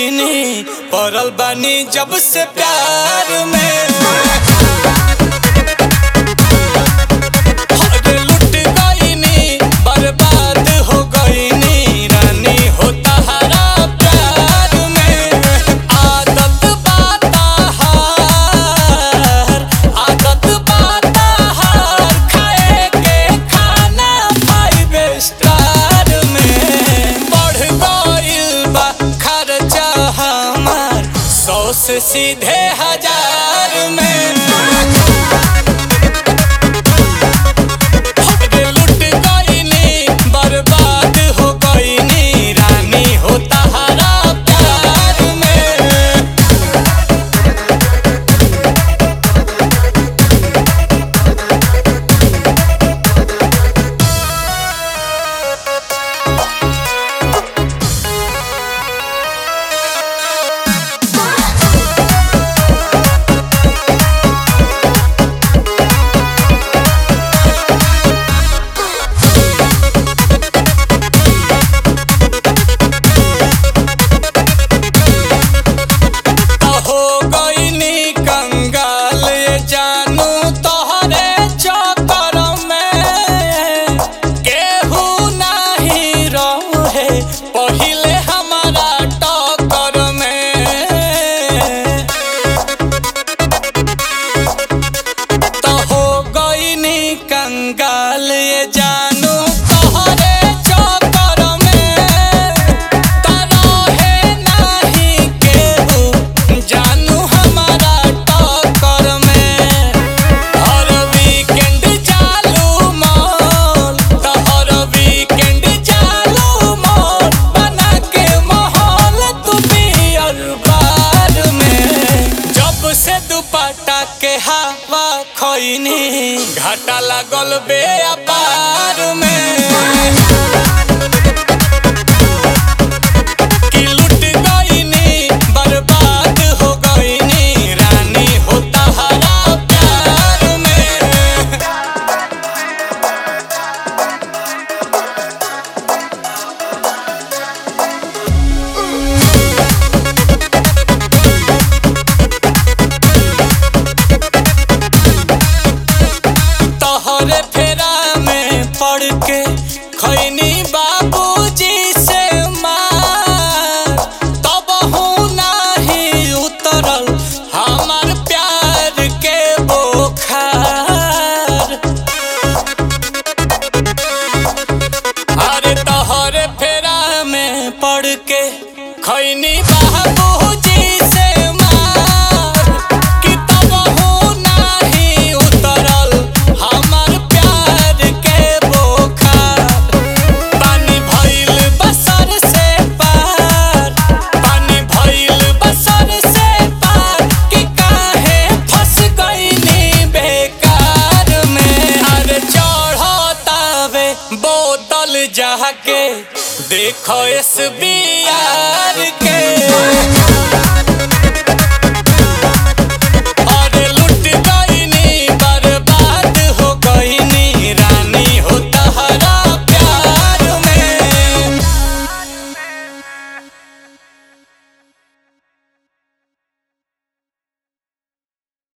गईनी पड़ल बानी जब से प्यार में अरे लुट गईनी बर्बाद हो गईनी रानी हो तहरा प्यार में आदत बाता हार आदत बाता हार खाए के खाना फाइव स्टार में बढ़ गइल बा खर्चा हमार सौ से सीधे हजार में अरे लुट गईनी बर्बाद हो गईनी रानी हो तहरा प्यार में हो गईनी कंगाल ये जानू तोहरे चक्कर में केहू नाही रहे पहिले हमारा टक्कर में तो हो गईनी कंगाल ये जानू तोहरे चक्कर में तरहे नाही केहू जानू हमारा टक्कर में हर वीकेंड चालू मॉल तो हर वीकेंड चालू मॉल बना के माहौल तू पियर बार में जब से दुपट्टा के हवा खैनी घाटा लागल बे अपार में कि लुट गईनी बर्बाद हो गईनी रानी हो तहरा प्यार में तोहरे फेरा में पड़ के खैनी बाबूजी से मार तब हूँ नाही उतरल हमार प्यार के बोखार अरे तोहरे फेरा में पड़ के खैनी बाबूजी से मार कि तब हूँ नाही उतरल हमार प्यार के बोखार पानी भइल बसर से पार पानी भइल बसर से पार कि काहे फंस गईनी बेकार में अरे चढ़तावे बोतल जाके देखो एस